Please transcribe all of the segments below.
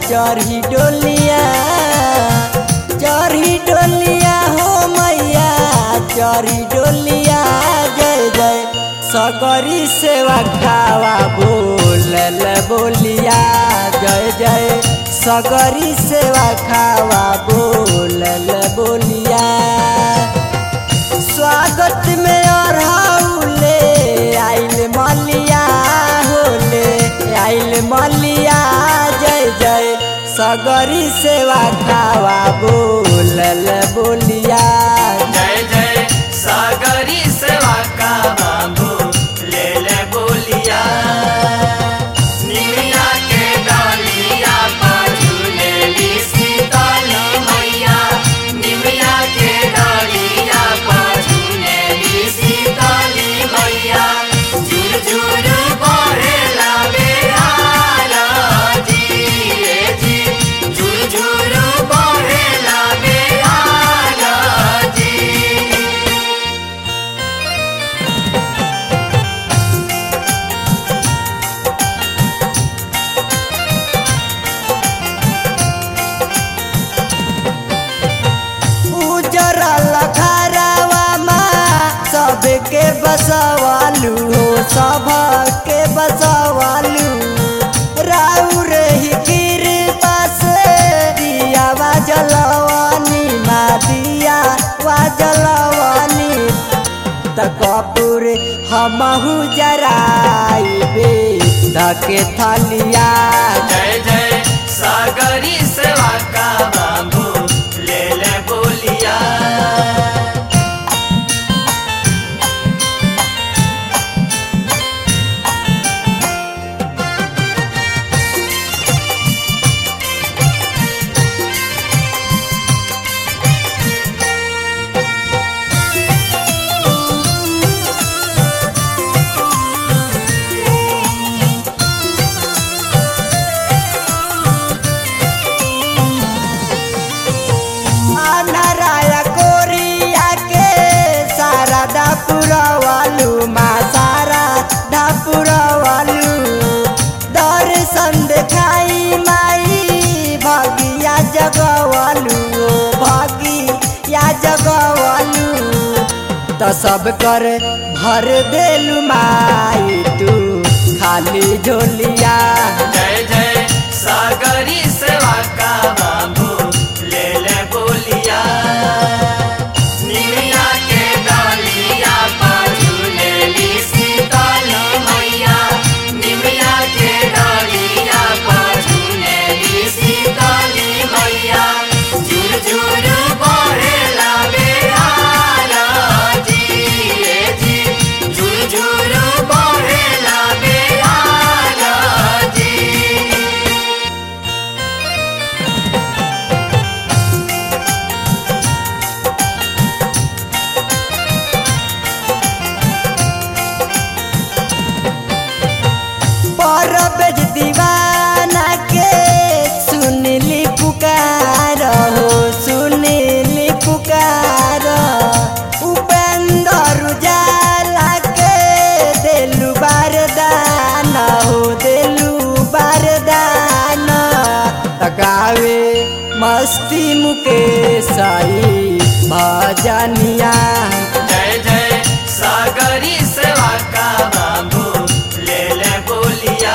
चढ़ी डोलिया चढ़ी डोलिया हो मैया चढ़ी डोलिया जय जय सगरी सेवा खावा बोलल बोलिया जय जय सगरी सेवा खावा बोलल बोलिया स्वागत में अरहौले आइल मलिया होले आइल मलिया जय जय सगरी सेवा खावा बोलल बोलिया जय जय सागरी सेवा का बाबू ले ले बोलिया निमिया के डालिया पाछू ले ली सीताली मैया निमिया के डालिया पाछू ले ली सीताली मैया झुर झुर बहे लागे आला जी रे जी झुर झुर बहे लागे आला जी उजरल घरवा सबके बसवालू हो सबके बसवालू राउर ही कृपा से दियावा जलवानी मा दिया वा जलवानी त कपूर हमहू जराइबे धके थलिया जय जय सागरी सेवा का बाबू ले ले बोलिया अनराया कोरिया के सारा डापुरवालू मा सारा डापुरवालू दर्शन देखाई माई भगिया जगवालू ओ भगिया जगवालू त सब कर भर देलू माई तू खाली झोलिया जय जय सागरी सेवा का बाबू ले ले बोलिया निमिया के डालिया पाछू ले ली सीताली मैया निमिया के डालिया पाछू ले ली सीताली मैया झुर झुर बहे लागे आला जी रे जी झुर झुर बहे लागे आला जी परबेज दीवाना के सुनली पुकार हो सुनली पुकार उपेंद्र उजाला के देलू बारदान हो देलू बारदान तकावे मस्ती मुकेश आई भजनिया जय जय सागरी सेवा का बाबू ले ले बोलिया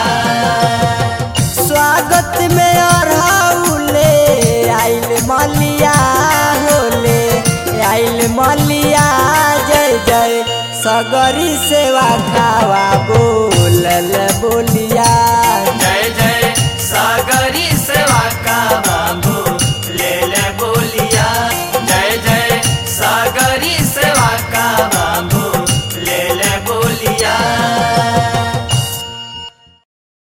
स्वागत में अरहौले आइल मलिया होले आइल मलिया जय जय सगरी सेवा खावा बोलल